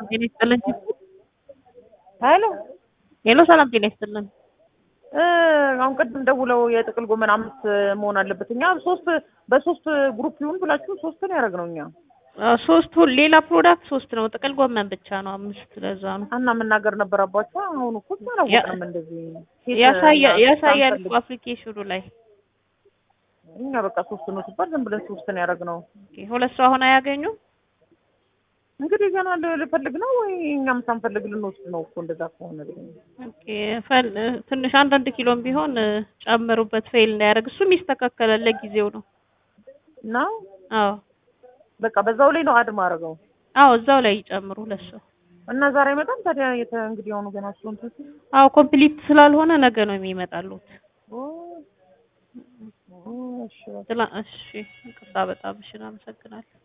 ጤና ይስጥልን። ሄሎ ሄሎ፣ ሰላም ጤና ይስጥልን። እ አሁን ቅድም ደውለው የጥቅል ጎመን አምስት መሆን አለበት። እኛ ሶስት በሶስት ግሩፕ ይሁን ብላችሁ ሶስት ነው ያደረግነው እኛ አ፣ ሶስት ሁሉ ሌላ ፕሮዳክት ሶስት ነው፣ ጥቅል ጎመን ብቻ ነው አምስት። ለዛ ነው እና መናገር ነበረባቸው። አሁን እኮ አላወቅንም። እንደዚህ ሴት ያሳያ- እና ያሳያል ሳንፈልግ እኮ አፕሊኬሽኑ ላይ። እኛ በቃ ሶስት ነው ሲባል ዝም ብለን ሶስት ነው ያደረግነው። ኦኬ፣ ሁለት ሰው አሁን አያገኙም። እንግዲህ ገና ል- ልፈልግ ነው ወይ እኛም ሳንፈልግ ልንወስድ ነው እኮ እንደዛ ከሆነ ግን ኦኬ፣ ፈል ትንሽ አንዳንድ ኪሎም ቢሆን እ፣ ጨምሩበት ፌል እንዳያደርግ። እሱም ይስተካከላል፣ ለጊዜው ነው። እና አዎ በቃ በዛው ላይ ነው አድ ማድረገው አዎ፣ እዛው ላይ ይጨምሩ ሁለት ሰው። እና ዛሬ አይመጣም ታዲያ የተ እንግዲህ አሁኑ ገና እሱን ትንሽ አዎ፣ ኮምፕሊት ስላልሆነ ነገ ነው የሚመጣሉት። ኦ ኦ እሺ በቃ ትላ እሺ፣ ይቅርታ በጣም እሺ፣ አመሰግናለሁ።